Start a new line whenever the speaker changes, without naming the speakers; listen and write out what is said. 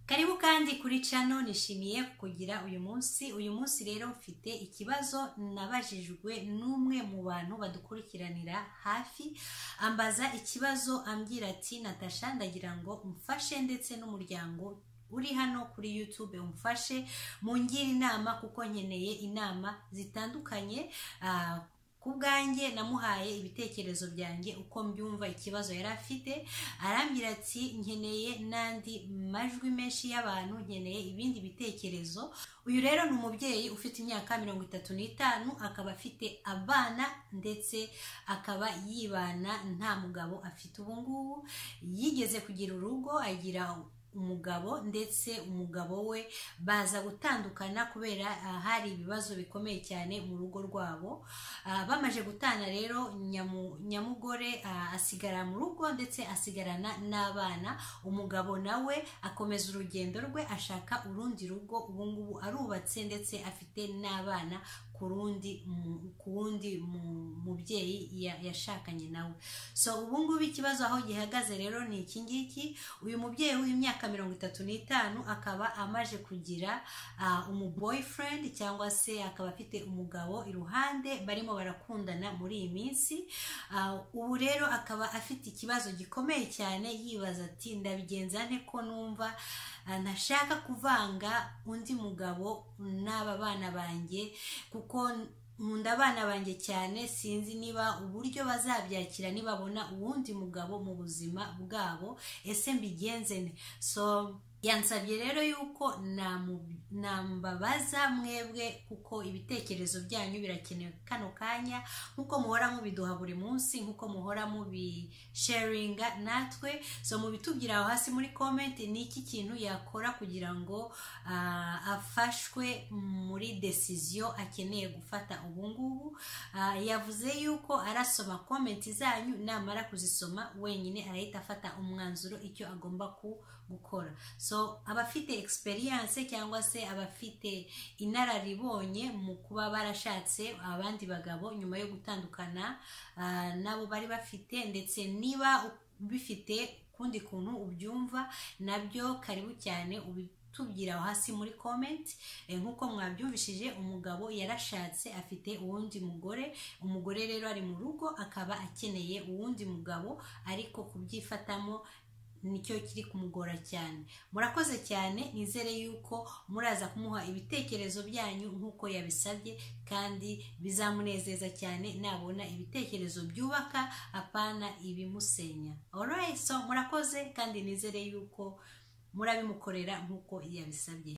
karibu kandi kuri cano nishimiye kukugira uyu munsi uyu munsi rero mfite ikibazo nabajijwe n'umwe mu bantu badukurikiranira hafi ambaza ikibazo ambwira ati natasha ndagira ngo umfashe ndetse n'umuryango uri hano kuri YouTube umfashe mungire inama kuko nkeneye inama zitandukanye ah, ku bwanjye namuhaye ibitekerezo byanjye uko mbyumva ikibazo yari afite arambwira ati nkeneye n'andi majwi menshi y'abantu nkeneye ibindi bitekerezo uyu rero ni umubyeyi ufite imyaka mirongo itatu n'itanu akaba afite abana ndetse akaba yibana nta mugabo afite ubu ngubu yigeze kugira urugo agira umugabo ndetse umugabo we baza gutandukana kubera ah, hari ibibazo bikomeye cyane mu rugo rwabo Ah, bamaze gutana rero nyamu- nyamugore ah, asigara mu rugo ndetse asigarana n'abana umugabo nawe akomeza urugendo rwe ashaka urundi rugo ubu ngubu arubatse ndetse afite n'abana ku rundi mu- ku wundi mu- mubyeyi ya- yashakanye nawe so ubu ngubu ikibazo aho gihagaze rero ni iki ngiki uyu mubyeyi w'imyaka mirongo itatu n'itanu akaba amaje kugira ah, umu boyfriend cyangwa se akaba afite umugabo iruhande barimo barakundana muri iyi minsi Ah, ubu rero akaba afite ikibazo gikomeye cyane yibaza ati ndabigenza nte ko numva ah, ntashaka kuvanga undi mugabo n'aba bana banjye kuko nkunda abana banjye cyane sinzi niba uburyo bazabyakira nibabona uwundi mugabo mu buzima bwabo ese mbigenze nte so yansabye rero yuko namu- nambabaza mwebwe kuko ibitekerezo byanyu birakenewe kano kanya nk'uko muhora mubiduha buri munsi nk'uko muhora mubisharinga natwe so mubitubwira aho hasi muri comment ni iki kintu yakora kugira ngo ah, afashwe muri desiziyo akeneye gufata ubu ngubu Ah, yavuze yuko arasoma comment zanyu namara kuzisoma wenyine arahita afata umwanzuro icyo agomba ku- gukora so abafite experience cyangwa se abafite inararibonye mu kuba barashatse abandi bagabo nyuma yo gutandukana ah, nabo bari bafite ndetse niba bifite ukundi kuntu ubyumva nabyo karibu cyane ubitubwira aho hasi muri comment Eh, nk'uko mwabyumvishije umugabo yarashatse afite uwundi mugore umugore rero ari mu rugo akaba akeneye uwundi mugabo ariko kubyifatamo nicyo kiri kumugora cyane murakoze cyane nizere yuko muraza kumuha ibitekerezo byanyu nk'uko yabisabye kandi bizamunezeza cyane nabona ibitekerezo byubaka apana ibimusenya alright so murakoze kandi nizere yuko murabimukorera nk'uko yabisabye